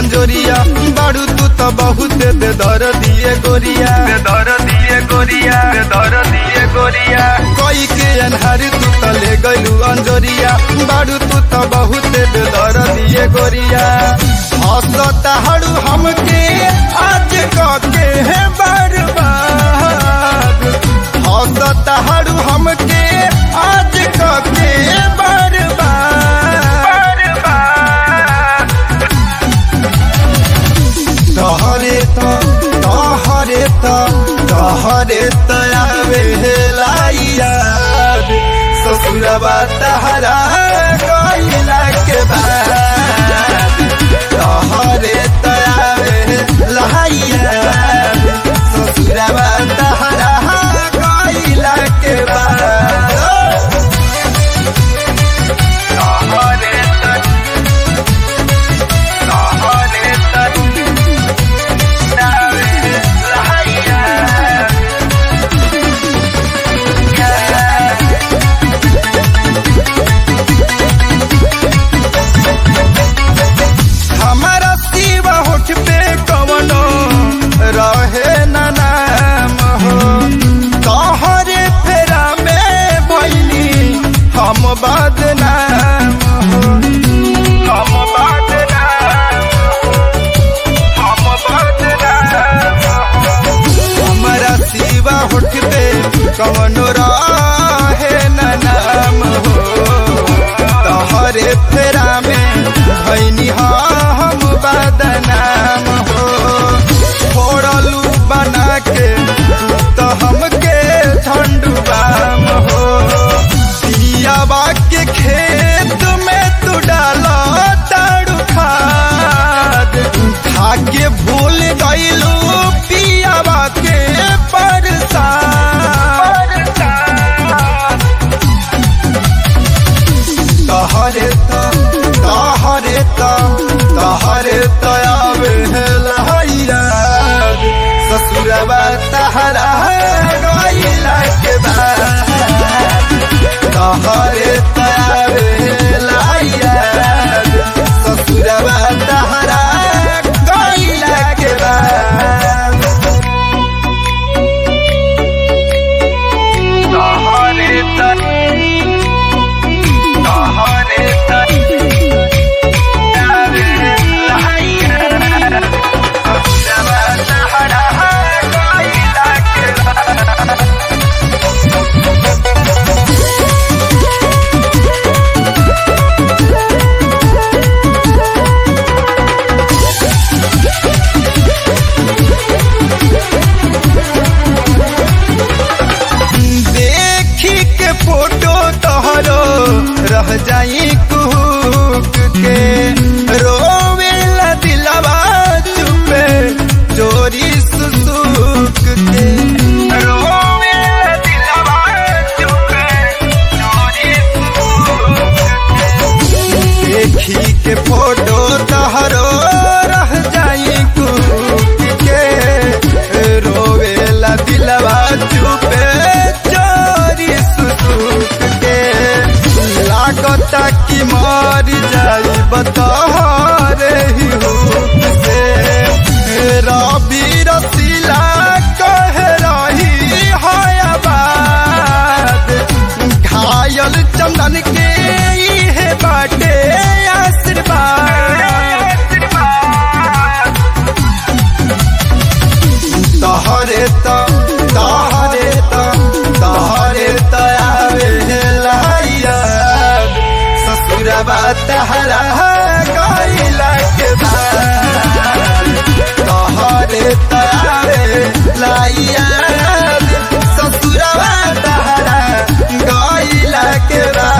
अंजोरिया बाड़ू तू तो बहुत दे दर दिए गोरिया दे दर दिए गोरिया दे दर दिए गोरिया कोई के अनहार तू तो ले गलू अंजोरिया बाड़ू तू तो बहुत दे दर दिए गोरिया हंसता हड़ू हमके आज के है बर्बाद हंसता हड़ू हमके आज के बर्बाद तहरे त तहरे त तहरे त आवे लाइया ससुरबा तहरा गइला के बाद तहरे त आवे लाइया ससुरबा तहरा गइला के बाद तहरे तक तहरे तक नावे लहैया हमारा सिवा होठ पे कवनो रहे न नाम हो तोहरे फेरा में भैली हम बदनाम हो हम बदनाम हम बदनाम हमारा सिवा होठ पे कवनो रहे न नाम हो तोहरे फेरा में भैनी हम बदनाम हो फोड़लू बना के तो हमके झंडुबाम हो पियाबा के खेत में तू डाला ताड़ू खाद खाके भूल गईलू पियाबा के परसाद तहरे त तहरे त तहरे त आवे लहैया ससुरबा तहरा गइला के बाद तहरे त आवे लहैया ससुरबा तहरा गइला के बाद तहरे तक तहरे तक नावे लहैया ससुरबा तहरा गइला के बाद देखी के फोटो तोहरो रह जाई कुक के रोवे ला दिलवा चुपे चोरी सुसुक के रोवे दिलवा चुके चोरी देखी के फोटो तोहरो रह जाई कुक के रोवे ला दिलवा चुपे चोरी सुसुक के लागता कि मर जाई बतहरे ही हुक से रवि रसीला कह रही है बात घायल चंदन के इहे बाटे आशीर्वाद तहरे त तहरे त तहरे त आवे लहैया ससुरबा तहरा गइला के बाद तहरे त आवे लहैया ससुरबा तहरा गइला के बाद